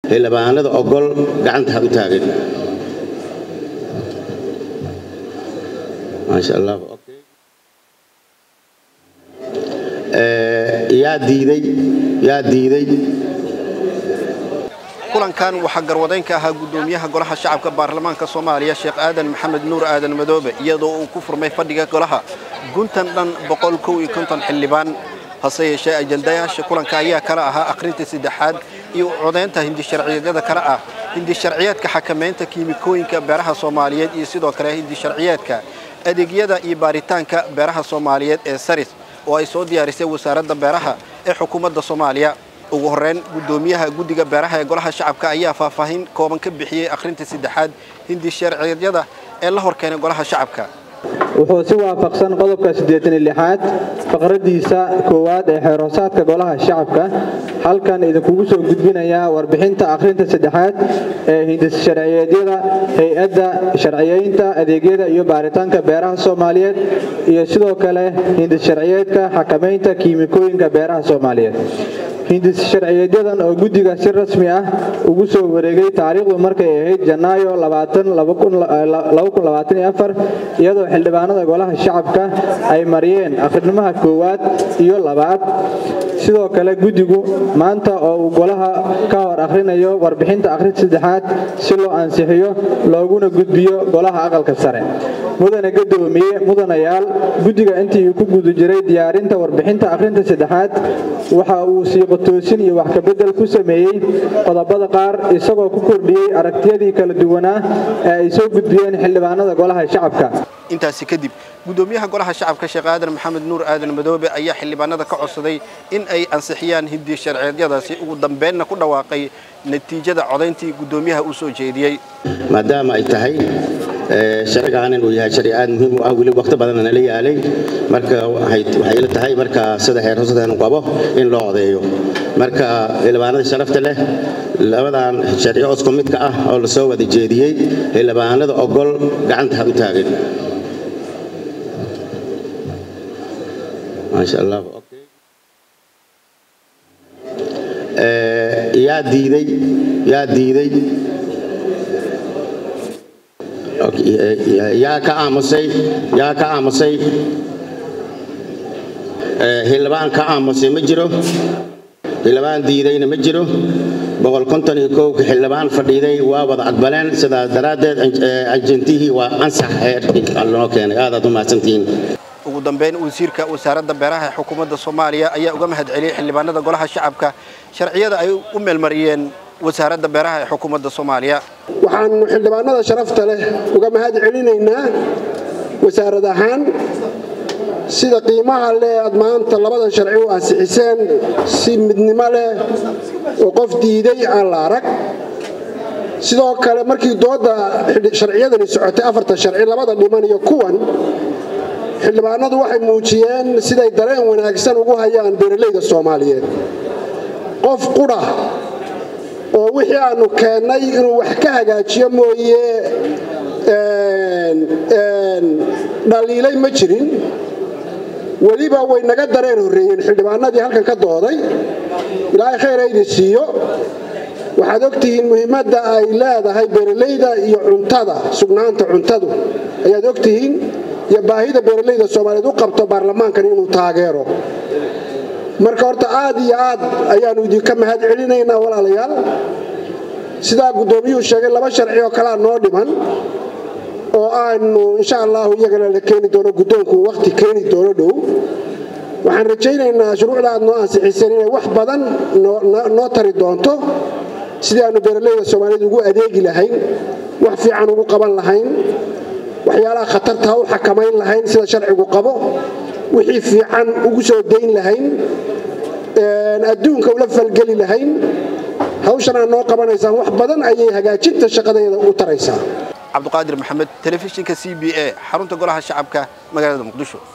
xildhibaanada ogol gacanta ha u taagin maasha allah yaa diiday yaa diiday kulankan waxaa garwadaynka ahaa guddoomiyaha golaha shacabka baarlamaanka soomaaliya sheekh aadan maxamed nuur aadan madoobe iyadoo uu ku furmay fadhiga golaha guntan dhan xildhibaan hase yeeshee ajandayaasha kulanka ayaa kala ahaa akhrinta saddexaad iyo codaynta hindisharciyeedyada kale ah hindisharciyeedka xakamaynta kiimikooyinka beeraha soomaaliyeed iyo sidoo kale hindisharciyeedka adeegyada iyo baaritaanka beeraha soomaaliyeed ee saris oo ay soo diyaarisay wasaaradda beeraha ee xukuumadda soomaaliya ugu horreyn guddoomiyaha guddiga beeraha ee golaha shacabka ayaa faahfaahin kooban ka bixiyey akhrinta saddexaad hindisharciyeedyada ee la horkeenay golaha shacabka wuxuu si waafaqsan qodobka siddeetanilixaad faqraddiisa koowaad ee xeerhoosaadka golaha shacabka halkan idinkugu soo gudbinayaa warbixinta akhrinta saddexaad ee hindissharciyeedyada hay-adda sharciyeynta adeegyada iyo baaritaanka beeraha soomaaliyeed iyo sidoo kale hindissharciyeedka xakamaynta kiimikooyinka beeraha soomaaliyeed hindissharciyeedyadan oo guddiga si rasmi ah ugu soo wareegay taariikhdu markay ahayd janaayo iyadoo xildhibaanada golaha shacabka ay mariyeen akhrimaha koowaad iyo labaad sidoo kale guddigu maanta oo uu golaha ka hor akhrinayo warbixinta akhrinta saddexaad si loo ansixiyo looguna gudbiyo golaha aqalka sare mudane gadoomiye mudanayaal guddiga intii ku guda jiray diyaarinta warbixinta akhrinta saddexaad waxa uu siiqotoosin iyo wax kabedel ku sameeyey qodobada qaar isagoo ku kordhiyey aragtiyadii kala duwanaa ee ay soo gudbiyeen xildhibaanada golaha shacabka intaasi kadib guddoomiyaha golaha shacabka sheekh aadan maxamed nuur aadan madoobe ayaa xildhibaanada ka codsaday in ay ansixiyaan hindi sharciyeedyadaasi ugu dambeenna ku dhawaaqay natiijada codayntii guddoomiyaha uu soo jeediyey maadaama ay tahay sharcigan inuu yahay sharci aad muhiim u ah weli waqti badanna nala yaalay marka waxay ila tahay marka sida xeer hoosadan qabo in loo codeeyo marka xildhibaanada sharafta leh labadan sharci codku midka ah oo la soo wada jeediyey xildhibaanada ogol gacanta ha u taagin maasha allah yaa diiday yaa diiday yaa ka aamusay yaa ka aamusay xildhibaan ka aamusay ma jiro xildhibaan diidayna ma jiro boqol konton iyo kowka xildhibaan fadhiiday waa wada aqbaleen sidaas daraaddeed ajentihii waa ansax heerkii loo keenay aadaad u mahadsantihiin ugu dambeyn wasiirka wasaaradda beeraha ee xukuumadda soomaaliya ayaa uga mahad celiyey xildhibaanada golaha shacabka sharciyada ay u meelmariyeen wasaaradda beeraha ee xukuumadda soomaaliya waxaannu xildhibaanada sharafta leh uga mahad celinaynaa wasaarad ahaan sida qiimaha leh aad maanta labadan sharci u ansixiseen si midnimo leh oo qof diiday aan la arag sidoo kale markii doodda sharciyadani socotay afartan sharci labada dhiman iyo kuwan xildhibaanadu waxay muujiyeen siday dareen wanaagsan ugu hayaan beeralayda soomaaliyeed qof qudha oo wixii aanu keennay inuu wax ka hagaajiyo mooye dhaliilay ma jirin weliba way naga dareen horreeyeen xildhibaanadii halkan ka dooday ilaahay khayr idin siiyo waxaad ogtihiin muhiimadda ay leedahay beeralayda iyo cuntada sugnaanta cuntadu ayaad ogtihiin iyo baahida beeralayda soomaaliyeed u qabto baarlamaankan inuu taageero marka horta aad iyo aad ayaannu idinka mahad celinaynaa walaalayaal sidaa guddoomiyuhu sheegay laba sharci oo kalea noo dhiman oo aanu insha allahu iyagana la keeni doono guddoonku wakhti keeni doono dhow waxaan rajaynaynaa shuruucda aad noo ansixiseen inay wax badan noo tari doonto sidii aanu beeralayda soomaaliyeed ugu adeegi lahayn wax fiican ugu qaban lahayn waxyaalaha khatarta u xakamayn lahayn sida sharcigu qabo wixii fiican ugu soo dayn lahayn adduunka ula falgeli lahayn hawshan aad noo qabanaysaan wax badan ayay hagaajinta shaqadeeda u taraysaa cabduqaadir maxamed telefishinka c b a xarunta golaha shacabka magaalada muqdisho